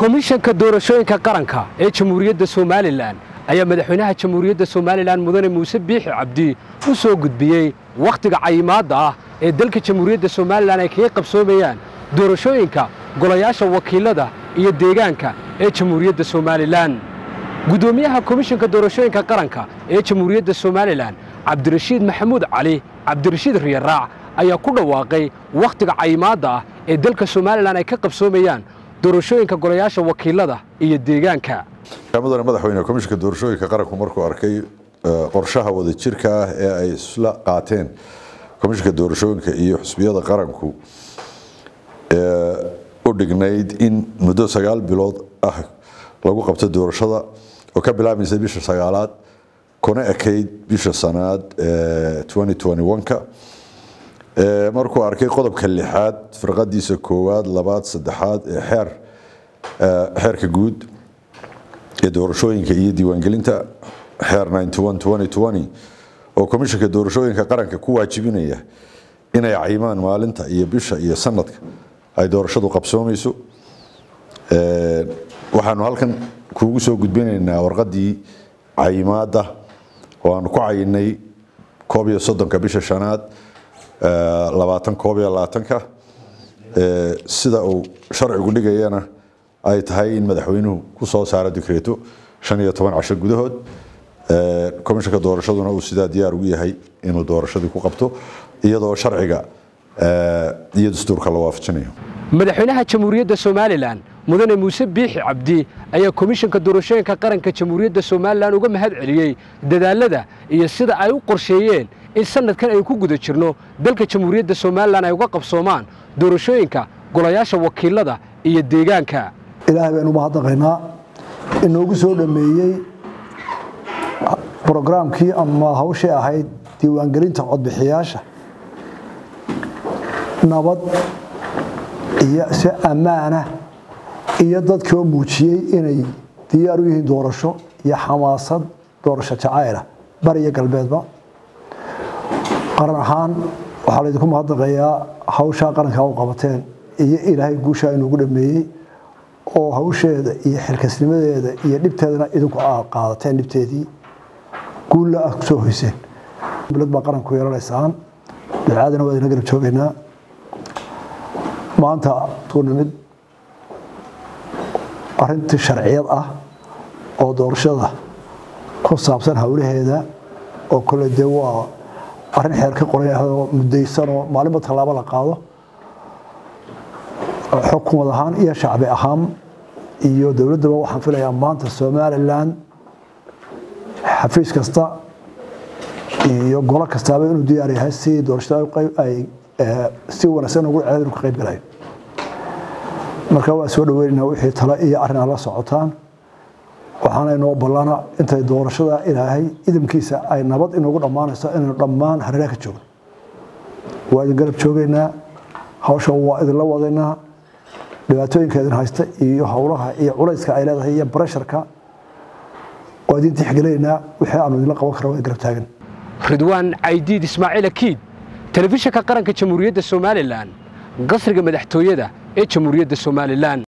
komishanka doorashooyinka qaranka ee jamhuuriyadda somalilan ayaa madaxweynaha jamhuuriyadda somalilan mudane muuse biixi cabdi u soo gudbiyey wakhtiga cayimaadda ah ee dalka jamhuuriyadda somalilan ay kaga qabsoomayaan doorashooyinka golayaasha wakiilada iyo deegaanka ee jamhuuriyadda somalilan guddoomiyaha komishanka doorashooyinka qaranka ee jamhuuriyadda somalilan cabdirashiid maxamuud cali cabdirashiid riyaraac ayaa ku dhawaaqay wakhtiga cayimaadda ah ee dalka somalilan ay ka qabsoomayaan doorashooyinka golayaasha wakiilada iyo deegaanka mudane madaxweyne komishanka doorashooyinka qaranku markuu arkay qorshaha wadajirka ah ee ay isla qaateen komishanka doorashooyinka iyo xusbiyada qaranku u dhignayd in muddo sagaal bilood ah lagu qabto doorashada oo ka bilaabmaysa bisha sagaalaad kuna ekayd bisha sanaad ka markuu arkay qodobka lixaad firqadiisa koowaad labaad saddexaad ee xeer xeerka guud ee doorashooyinka iyo diiwaangelinta xeer oo komishanka doorashooyinka qaranka ku waajibinaya inay cayimaan maalinta iyo bisha iyo sanadka ay doorashadu qabsoomayso waxaanu halkan kuugu soo gudbinaynaa warqadii cayimaada oo aanu ku cayinay koob iyo soddonka bisha shanaad labaatan koob iyo labaatanka sida uu sharcigu dhigayana ay tahay in madaxweynuhu ku soo saaro dikreeto shan iyo toban casho gudahood komishanka doorashaduna uu sidaa diyaar ugu yahay inuu doorashadii ku qabto iyadoo sharciga iyo dastuurka la waafajinayo madaxweynaha jamhuuriyadda somalilan mudane muuse biixi cabdi ayaa komishanka doorashooyinka qaranka jamhuuriyadda somalilan uga mahad celiyey dadaalada iyo sida ay u qorsheeyeen in sanadkan aynu ku guda jirno dalka jamhuuriyadda somalilan ay uga qabsoomaan doorashooyinka golayaasha wakiilada iyo deegaanka ilaahay baynu mahadnaqaynaa inoogu soo dhammeeyey brograamkii ama hawshii ahayd diiwaangelinta codbixiyaasha nabad iyo si ammaana iyo dadkii oo muujiyey inay diyaar u yihiin doorasho iyo xamaasad doorasho jacayla bari iyo galbeedba qaran ahaan waxaa laydinku mahadnaqayaa hawshaa qarankaa u qabateen iyo ilaahay guushaa inuugu dhameeyey oo hawsheeda iyo xilkasnimadeeda iyo dhibteedana idinku aad qaadateen dhibteedii guulla ah kusoo hoyseen dowlad baa qaranku yeelanaysaan ducaadana waa idina garab joogaynaa maanta suu nimid arrintii sharciyad ah oo doorashada ku saabsan howlaheeda oo kole dee waa arrin xeer ka qoran oo mudaysanoo maalinba tallaabo la qaado xukumad ahaan iyo shacbi ahaan iyo dowladdaba waxaan filayaa maanta somalilan xafiis kasta iyo golo kastaaba inuu diyaar yahay si doorashada ay si wanaagsan ugu ceed inuu ka qayb galayo marka waa soo dhaweynayna wixii tale iyo arrin la socotaan waxaana inoo ballana intay doorashada ilaahay idamkiisa ay nabad inoogu dhammaanayso inaynu dhammaan hareeraha ka joogno waa idin garab joogaynaa hawsha waa idinla wadaynaa dhibaatooyinka idin haysta iyo howlaha iyo culayska ay leedahay iyo barasharka waa idin tixgelinaynaa wixii aanu idinla qaban kara waa garab taagan ridwaan caydiid ismaaciil akiid telefishanka qaranka jamhuuriyadda somalilan qasriga madaxtooyada ee jamhuuriyadda somalilan